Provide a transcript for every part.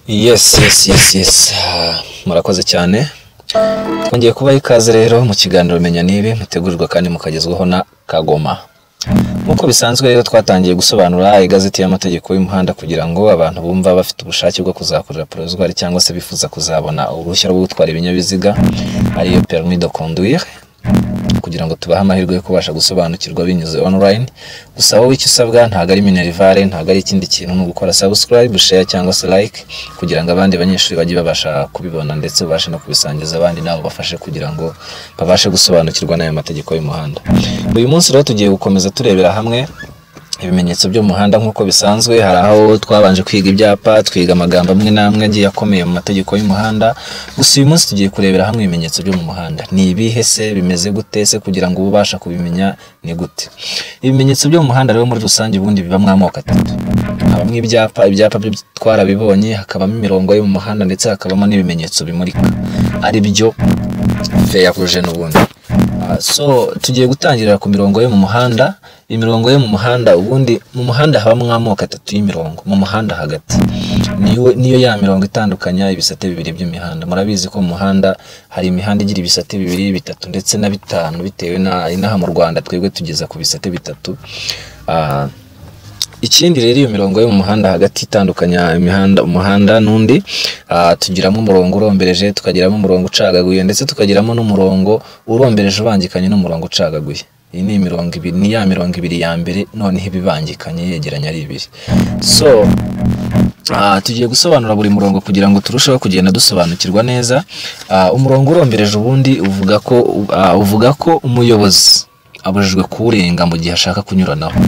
Yes, yes, yes, yes. Ah, Murakoze cyane. Twongeye kubaha ikaze rero mu kiganiro Menya Nibi mutegurirwa kandi mukagezwaho na Kagoma. Nk'uko bisanzwe rero twatangiye gusobanura igazeti y'amategeko y'umuhanda kugira ngo abantu bumva bafite ubushake bwo kuzakorera porozwari cyangwa se bifuza kuzabona uruhushya rwo gutwara ibinyabiziga ariyo permis de conduire kugira ngo tubahe amahirwe yo kubasha gusobanukirwa binyuze online gusa wowe icyo usabwa ntabwo ari minerivare ntabwo ari ikindi kintu ni ugukora subscribe share cyangwa se like kugira ngo abandi banyeshuri bajye babasha kubibona ndetse babashe no kubisangiza abandi nabo bafashe kugira ngo babashe gusobanukirwa n'aya mategeko y'umuhanda uyu munsi rero tugiye gukomeza turebera hamwe ibimenyetso byo mu muhanda nk'uko bisanzwe hari aho twabanje kwiga ibyapa twiga amagambo amwe n'amwe agiye akomeye mu mategeko y'umuhanda gusa uyu munsi tugiye kurebera hamwe ibimenyetso byo mu muhanda ni ibihe se bimeze gute se kugira ngo ube ubasha kubimenya ni gute ibimenyetso byo mu muhanda rero muri rusange ubundi bibamo amoko atatu habamo ibyapa ibyapa byo twarabibonye hakabamo imirongo yo mu muhanda ndetse hakabamo n'ibimenyetso bimurika ari byo feya rouge n'ubundi Ah, so tugiye gutangirira ku mirongo yo mu muhanda imirongo yo mu muhanda ubundi mu muhanda habamo amoko atatu y'imirongo mu muhanda hagati niyo niyo ya mirongo itandukanya ibisate bibiri by'imihanda murabizi ko mu muhanda hari imihanda igira ibisate bibiri bitatu ndetse na bitanu bitewe na inaha mu Rwanda twebwe tugeza ku bisate bitatu Ah, ikindi rero iyo mirongo yo mu muhanda hagati itandukanya imihanda umuhanda n'undi ah, tugiramo umurongo urombereje tukagiramo umurongo ucagaguye ndetse tukagiramo n'umurongo urombereje ubangikanye n'umurongo ucagaguye iyi ni imirongo ibiri ni ya mirongo ibiri ya mbere noneho ibibangikanye yegeranya ari ibiri so Ah, tugiye gusobanura buri murongo kugira ngo turusheho kugenda dusobanukirwa neza Ah, umurongo urombereje ubundi uvuga ko ah, uvuga ko umuyobozi abujijwe kuwurenga mu gihe ashaka kunyuranaho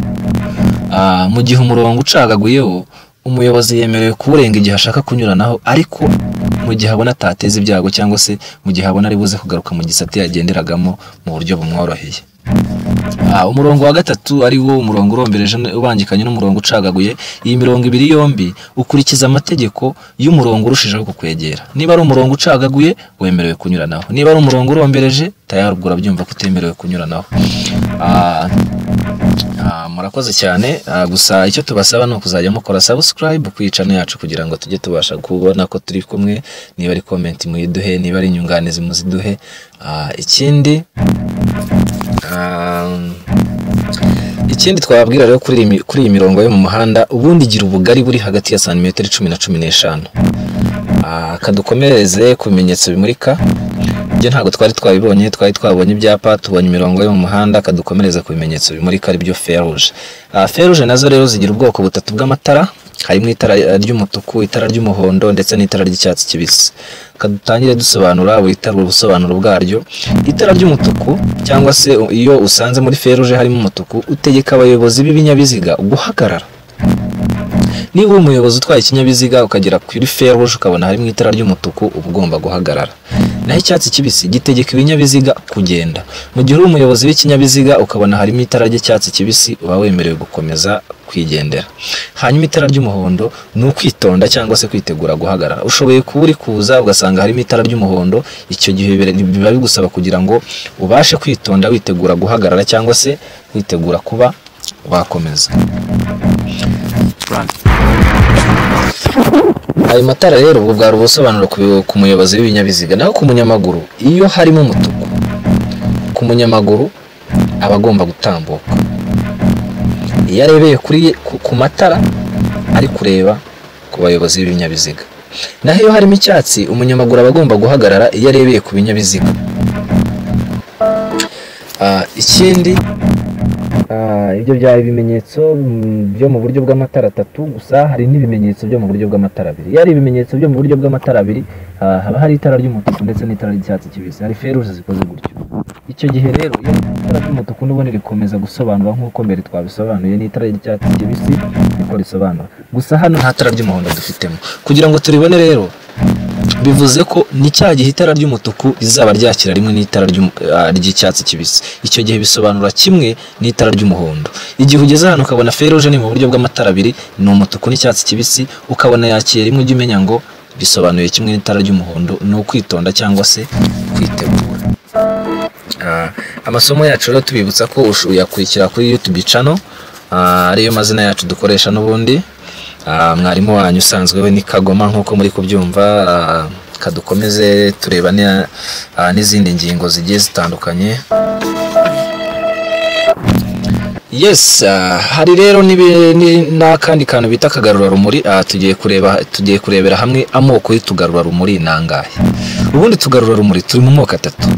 Ah, mu gihe umurongo ucagaguyeho umuyobozi yemerewe kuwurenga igihe ashaka kunyuranaho ariko mu gihe abona atateza ibyago cyangwa se mu gihe abona ari buze kugaruka mu gisate yagenderagamo mu buryo bumworoheye Ah, umurongo wa gatatu ari wo umurongo urombereje ubangikanye n'umurongo ucagaguye iyi mirongo ibiri yombi ukurikiza amategeko y'umurongo urushijeho kukwegera niba ari umurongo ucagaguye wemerewe kunyuranaho niba ari umurongo urombereje tayari ubwo urabyumva ko utemerewe kunyuranaho Ah, ah, murakoze cyane Ah, gusa icyo tubasaba ni ukuzajya mukora subscribe ku yicano yacu kugira ngo tujye tubasha kubona ko turi kumwe niba ari comment muyiduhe niba ari inyunganizi muziduhe Ah, ikindi Um, ikindi twababwira rero kuri iyi mi- kuri iyi mirongo yo mu muhanda ubundi igira ubugari buri hagati ya santimetero cumi na cumi n'eshanu Ah, kadukomereze ku bimenyetso bimurika ibyo ntabwo twari twabibonye twari twabonye ibyapa tubonye imirongo yo mu muhanda kadukomereza ku bimenyetso bimurika aribyo feruje feruje nazo rero zigira ubwoko butatu bw'amatara harimo itara ry'umutuku itara ry'umuhondo ndetse n'itara ry'icyatsi kibisi kadutangire dusobanura buri tara ubusobanuro bwaryo itara ry'umutuku cyangwa se iyo usanze muri feruje harimo umutuku utegeka abayobozi b'ibinyabiziga guhagarara niba uri umuyobozi utwaye ikinyabiziga ukagera kuri feruje ukabona harimo itara ry'umutuku uba ugomba guhagarara naho icyatsi kibisi gitegeka ibinyabiziga kugenda mu gihe uri umuyobozi w'ikinyabiziga ukabona harimo itara ry'icyatsi kibisi uba wemerewe gukomeza kwigendera hanyuma itara ry'umuhondo ni ukwitonda cyangwa se kwitegura guhagarara ushoboye kuba uri kuza ugasanga harimo itara ry'umuhondo icyo gihe bire- biba bigusaba kugira ngo ubashe kwitonda witegura guhagarara cyangwa se witegura kuba wakomeza ayo matara rero ubwo bwari ubusobanuro ku, ku muyobozi w'ibinyabiziga naho ku munyamaguru iyo harimo umutuku ku munyamaguru aba agomba gutambuka iyo arebeye kuri ku, ku matara ari kureba ku bayobozi b'ibinyabiziga naho iyo harimo icyatsi umunyamaguru aba agomba guhagarara iyo arebeye ku binyabiziga Ah, ikindi Ah, ibyo byaba ibimenyetso mm, byo mu buryo bw'amatara atatu gusa hari n'ibimenyetso byo mu buryo bw'amatara abiri iyo ari ibimenyetso byo mu buryo bw'amatara abiri ah, haba hari itara ry'umutuku ndetse n'itara ry'icyatsi kibisi hari feruje zikoze gutyo icyo gihe rero iyo itara ry'umutuku n'ubundi rikomeza gusobanura nk'uko mbere twabisobanuye n'itara ry'icyatsi kibisi niko risobanura gusa hano nta tara ry'umuhondo dufitemo kugira ngo turibone rero bivuze ko ni cya gihe itara ry'umutuku rizaba ryakira rimwe n'itara ry'umu- ah, ry'icyatsi kibisi icyo gihe bisobanura kimwe n'itara ry'umuhondo igihe ugeze hano ukabona feruje ni mu buryo bw'amatara abiri ni umutuku n'icyatsi kibisi ukabona yakira rimwe ujya umenya ngo bisobanuye kimwe n'itara ry'umuhondo ni ukwitonda cyangwa se kwitegura Ah, amasomo yacu rero tubibutsa ko ush- uyakurikira kuri youtube channel ah, ariyo mazina yacu dukoresha n'ubundi Ah, mwarimu wanyu usanzwe we ni kagoma nk'uko muri kubyumva ah, kadukomeze tureba ni- ah, n'izindi ngingo zigiye zitandukanye yes ah, hari rero n'ibi- ni- n'akandi kantu bita akagarurarumuri ah, tugiye kureba tugiye kurebera hamwe amoko y'utugarurarumuri ni angahe ubundi tugarurarumuri turi mu moko atatu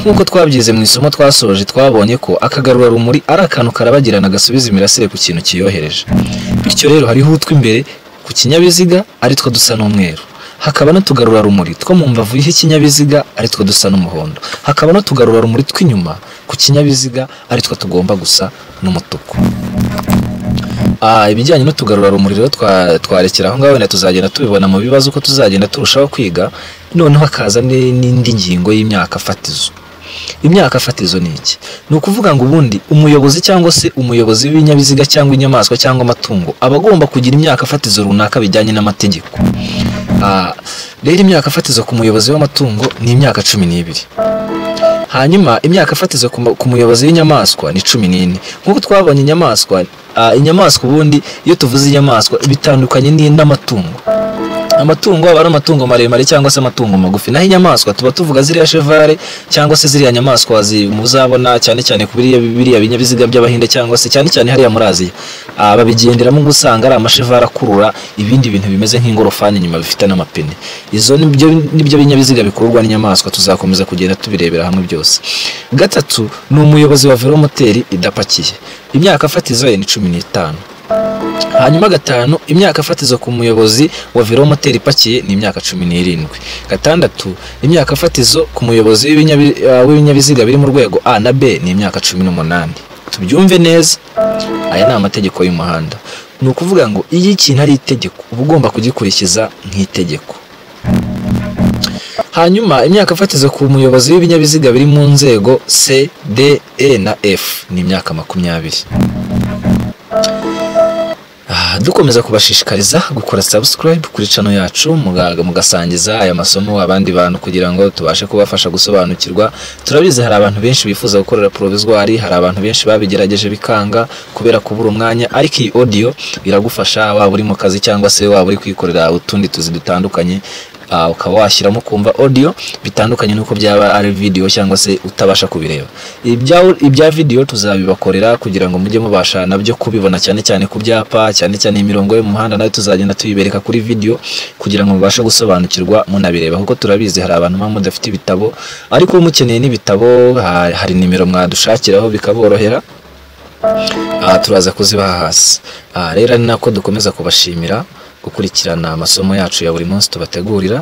nk'uko twabyize mu isomo twasoje twabonye ko akagarurarumuri ari akantu karabagirana gasubiza imirasire ku kintu kiyohereje bityo rero hariho utw'imbere ku kinyabiziga aritwo dusa n'umweru hakaba n'utugarurarumuri two mu mbavu y'ikinyabiziga aritwo dusa n'umuhondo hakaba n'utugarurarumuri tw'inyuma ku kinyabiziga aritwo tugomba gusa n'umutuku Ah, ibijyanye n'utugarurarumuri rero twa- twarekera aho ngaho wenda tuzagenda tubibona mu bibazo uko tuzagenda turushaho kwiga noneho hakaza ni- n'indi ngingo y'imyaka fatizo imyaka fatizo ni iki ni ukuvuga ngo ubundi umuyobozi cyangwa se umuyobozi w'ibinyabiziga cyangwa inyamaswa cyangwa amatungo aba agomba kugira imyaka fatizo runaka bijyanye n'amategeko Ah, rero imyaka fatizo ku muyobozi w'amatungo ni imyaka cumi n'ibiri hanyuma imyaka fatizo ku mu- ku muyobozi w'inyamaswa ni cumi n'ine nk'uko twabonye inyamaswa ah, inyamaswa ubundi iyo tuvuze inyamaswa bitandukanye ni- n'amatungo amatungo aba ari amatungo maremare cyangwa se amatungo magufi naho inyamaswa tuba tuvuga ziriya chevale cyangwa se ziriya nyamaswa zi- muzabona cyane cyane ku biriya biriya binyabiziga by'abahinde cyangwa se cyane cyane hariya muri aziya Ah, babigenderamo ngo usanga ari amashevale akurura ibindi bintu bimeze nk'ingorofani inyuma bifite n'amapine izo nibyo nibyo binyabiziga bikururwa n'inyamaswa tuzakomeza kugenda tubirebera hamwe byose gatatu ni umuyobozi wa velomoteri idapakiye imyaka fatizo ye ni cumi n'itanu hanyuma gatanu imyaka fatizo ku muyobozi wa velomoteri ipakiye ni imyaka cumi n'irindwi gatandatu imyaka fatizo ku muyobozi w'ibinyabi- ah, w'ibinyabiziga biri mu rwego a na b ni imyaka cumi n'umunani tubyumve neza aya ni amategeko y'umuhanda ni ukuvuga ngo iyo ikintu ari itegeko uba ugomba kugikurikiza nk'itegeko hanyuma imyaka fatizo ku muyobozi w'ibinyabiziga biri mu nzego c d e na f ni imyaka makumyabiri Ah, dukomeza kubashishikariza gukora subscribe kuri channel yacu muga- mugasangiza aya masomo abandi bantu kugira ngo tubashe kubafasha gusobanukirwa turabizi hari abantu benshi bifuza gukorera provisoire hari abantu benshi babigerageje bikanga kubera kubura umwanya ariko iyi audio iragufasha waba uri mu kazi cyangwa se waba uri kwikorera utundi tuzi dutandukanye ah, ukaba washyiramo kumva audio bitandukanye n'uko byaba ari video cyangwa se utabasha kubireba ibya, ibya video tuzabibakorera kugira ngo mujye mubasha nabyo kubibona cyane cyane ku byapa cyane cyane imirongo yo mu muhanda nayo tuzagenda tuyibereka kuri video kugira ngo mubashe gusobanukirwa munabireba kuko turabizi hari abantu baba mudafite ibitabo ariko mukeneye n'ibitabo ha- hari nimero mwadushakiraho bikaborohera aha turaza kuzibaha hasi aha rero ni nako dukomeza kubashimira gukurikirana amasomo yacu ya buri munsi tubategurira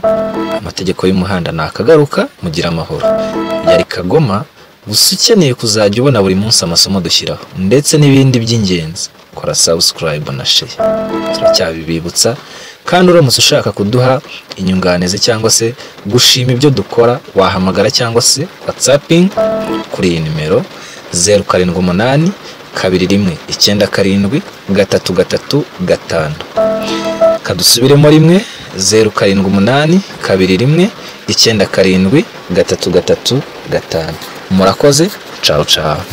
amategeko y'umuhanda nakagaruka mugira amahoro yari kagoma gusa ukeneye kuzajya ubona buri munsi amasomo dushyiraho ndetse n'ibindi by'ingenzi kora subscribe na share turacyabibibutsa kandi uramutse ushaka kuduha inyunganizi cyangwa se gushima ibyo dukora wahamagara cyangwa se whatsapping kuri iyi nimero zeru karindwi umunani kabiri rimwe icyenda karindwi gatatu gatatu gatanu kadusubiremo rimwe zeru karindwi umunani kabiri rimwe icyenda karindwi gatatu gatatu gatanu murakoze cawu cawu